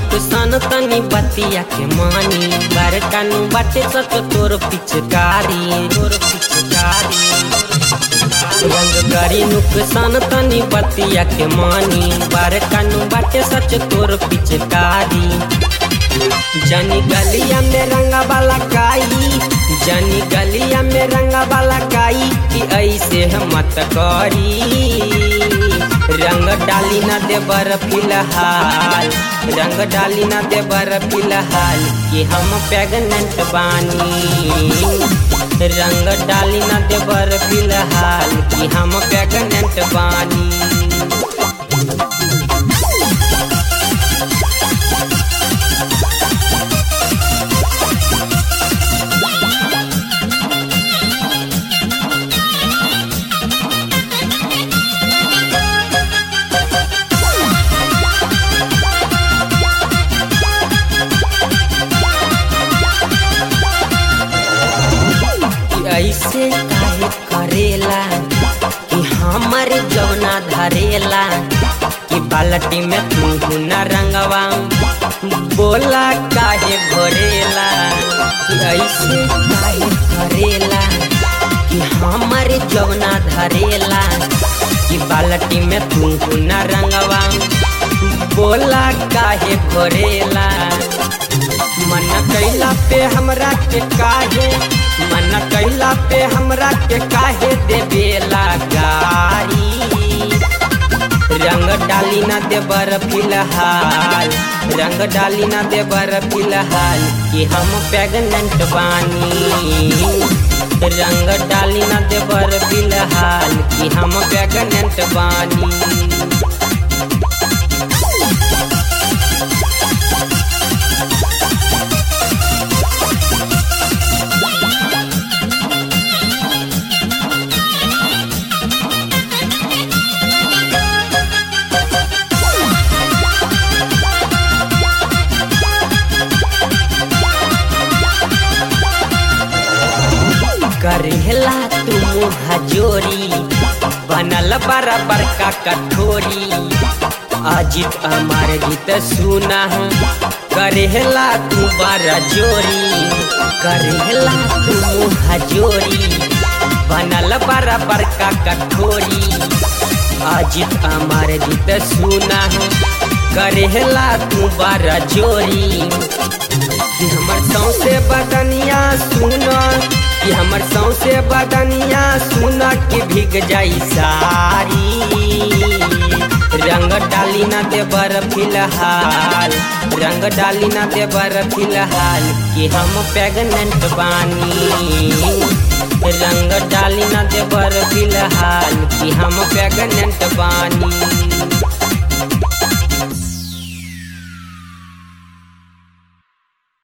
नुकसान तनी बतिया के मानी बड़का नु बाटे सच तोर पिचकारी तोर पिचकारी रंग गरी नुकसान तनी बतिया के मानी बड़का नु बाटे सच तोर पिचकारी जनी गलिया में रंगा वाला काई जनी गलिया में रंगा वाला काई कि ऐसे मत करी रंग डाली न देबर फिलहाल रंग डाली न देबर फिलहाल कि हम प्रेगनेंट बानी रंग डाली न देबर फिलहाल कि हम प्रेगनेंट बानी ऐसे काहे करेला कि हमर जौना धरेला कि बाल्टी में तू न रंगवा बोला काहे घोरेला कि ऐसे काहे करेला कि हमर जौना धरेला कि बाल्टी में तू न रंगवा बोला काहे घोरेला मन कैला पे हमरा के काहे मन कैला पे हमरा के काहे देवेला गारी रंग डाली न देबर फिलहाल रंग डाली न देबर फिलहाल कि हम प्रेगनेंट बानी रंग डाली न देबर फिलहाल कि हम प्रेगनेंट बानी करेला तू हजोरी बनल बराबर का कठोरी अजित अमर गीत सुना करेला तू बड़ा जोरी करेला तू हजोरी बनल बराबर का कठोरी अजित अमर गीत सुना करेला तू बड़ा जोरी कि हमर सौसे बदनिया सुना कि हमर सौसे बदनिया सुना कि भीग जाई सारी रंग डाली न देबर फिलहाल रंग डाली न देबर फिलहाल कि हम प्रेगनेंट बानी रंग डाली न देबर फिलहाल कि हम प्रेगनेंट बानी